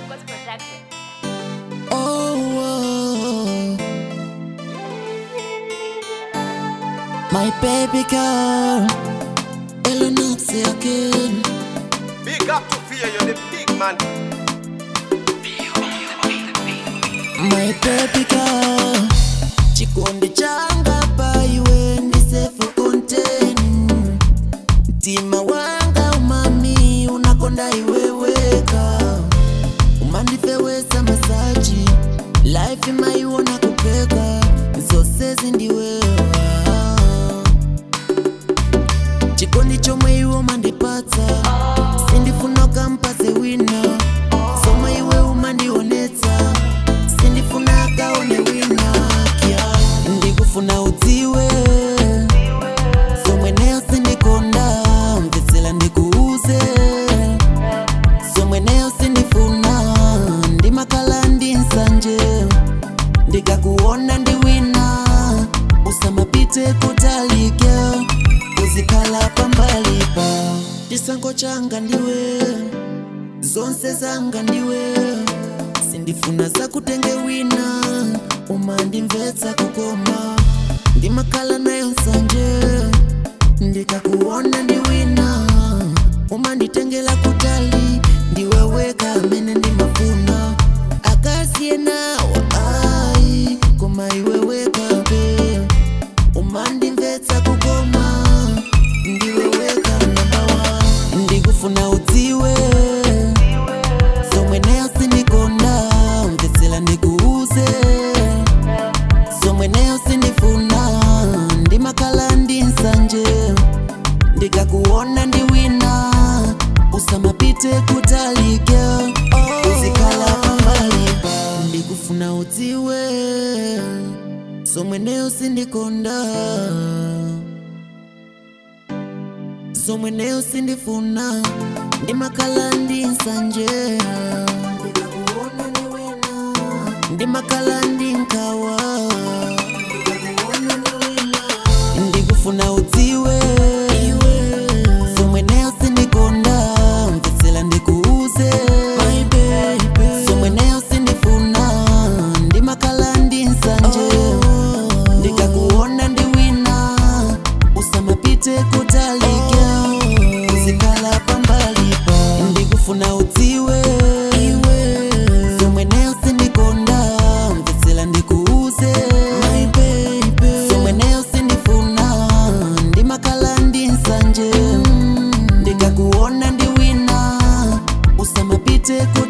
Records Production. Oh, oh. my baby girl, Eleanor say again. Big up to fear, you're the big man. My baby girl, chikondi changa paiwe ndisefu konteni mtima wanga umami unakonda iweweka umandifewesa masaji life imaiwona kupeka zose zindiwewa chikondi chomwe iwo mandipatsa sindifuna ukampatse wina zomwe iwe umandionetsa sindifuna akaone wina kya ndikufuna udziwe zomwe neyo sindikonda mvetsera ndikuuze zomwe neyo sindifuna ndimakhala ndi nsanje ndikakuona ndi wina usamapite kutalike uzikhala pambalipa chisankho changa ndiwe zonse zanga ndiwe sindifuna zakutenge wina umandimvetsa kukoma ndimakhala nayo nsanje ndikakuona ndi wina umanditengela kutali ndiweweka amene ndimafuna akasiye nawo ayi koma iwewekabe umandimvetsa kukoma ndiweweka namba ndikufuna udziwe zomwe neyo sindikonda mvetsera ndikuuze zomwe neyo sindifuna ndimakhala ndi nsanje ndikakuona ndi wina usamapite kutalike uzikhala pambalipa ndikufuna udziwe zomwe neyo sindikonda zomwe neyo sindifuna ndimakhala ndi nsanje ndikakuona ndi wina ndimakhala ndi nkawa ndikakuona ndi wina ndikufuna udziwe zomwe neyo sindikonda mvetsera ndikuuze zomwe neyo sindifuna ndimakhala ndi nsanje ndikakuona ndi wina usamapite kutalike uzikhala pambalipa ndikufuna udziwe zomwe neyo sindikonda mvetsera ndikuuze zomwe neyo sindifuna ndimakhala ndi nsanje ndikakuona ndi wina usamapite ku